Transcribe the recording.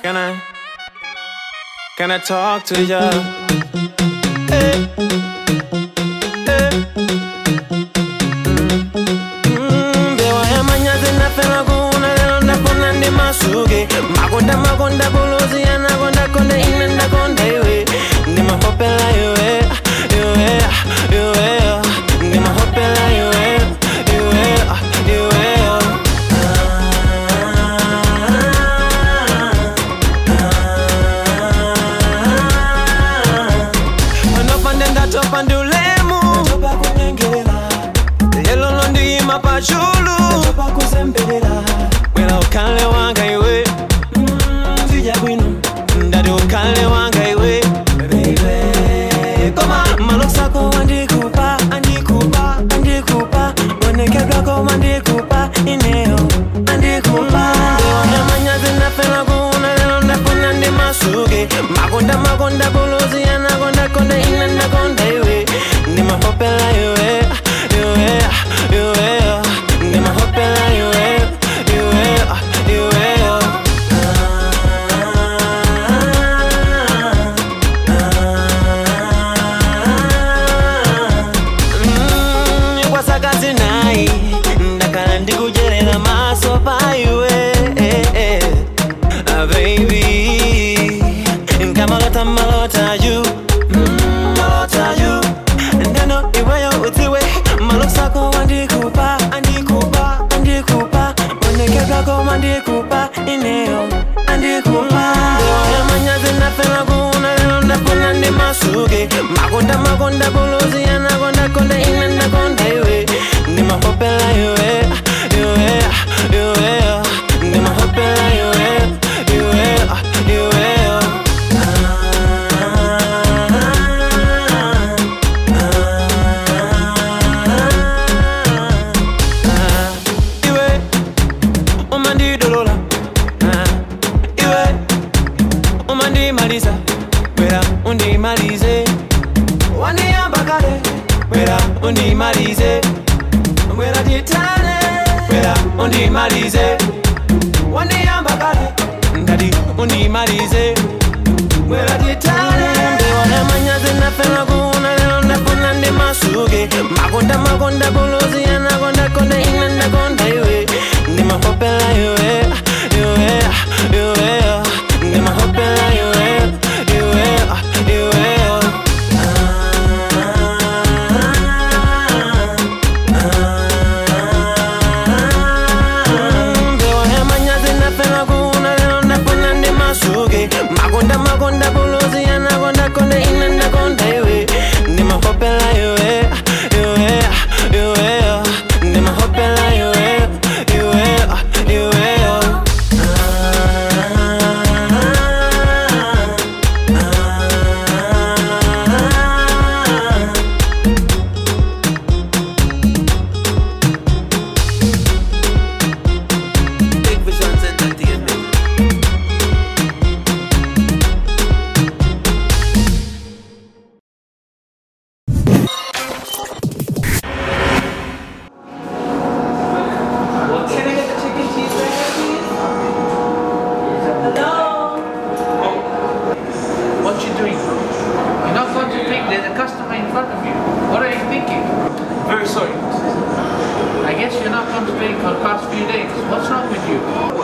Can I? Can I talk to ya? Hey. Hey. Mm, Bewa ya manyazi nafela kuuna lelo ndafuna ndi masuke makonda makonda buluzi yanakonda konda ine ndakonda iwe ndimahopela iwe iwe iwe ndimahopela iwe iwe iwe panopande ndatopa ndi ulemu lelo londiyima pachulu bwera ukhale wanga iwe ndati ukhale wanga iwe koma malosako andikupa andikupa andikupa onekedwako mandikupa ineo andikupa ndewanemanyazi ndafela kuuna lelo ndafuna ndi masuke makonda makonda buluzi yanakonda konda ine ndakonda iwe ndimahopela iwe iwe iwe ndimahopela iwe iwe iwe Mm, kwasakazi nayi ndakhala ndikudyerera maso pa iwe eh, eh. Ah, baby nkamalota malota you Mm, malota you ndeno iweyo udziwe malosako andikupa andikupa andikupa onekedwako mandikupa ineyo andikupa ndewayamanyazi ndafela kuuna lelo ndafuna ndi masuke makonda makonda buluzi yanakonda konda ine ndakonda iwe ndimahopela iwe iwe iwe ndimahopela iwe iwe iwe iwe umandidolola iwe umandimaliza bwera undimalize wandiyamba kale bwera undimalize bwera titane bwera undimalize wandiyamba kale ndati undimalize bwera titane ndiwana manyazi nafela kuuna lelo ndafuna ndi masuke makonda makonda buluzi yanakonda konda ine ndakonda iwe ndimahopela iwe iwe iwe ndimahopela iwe iwe iwe ndiwana manyazi nafela kuuna lelo ndafuna ndi masuke makonda makonda buluzi yanakonda konda ine ndakonda iwe ndimahopela iwe iwe iwe ndimahopela iwe iwe iwe Big Visions Entertainment. Can I get the chicken cheeseburger, please? Hello? What you doing? You're not going to pick. There's a customer in front of you. What are you thinking? Very sorry. I guess you're not going to pay for the past few days. What's wrong with you?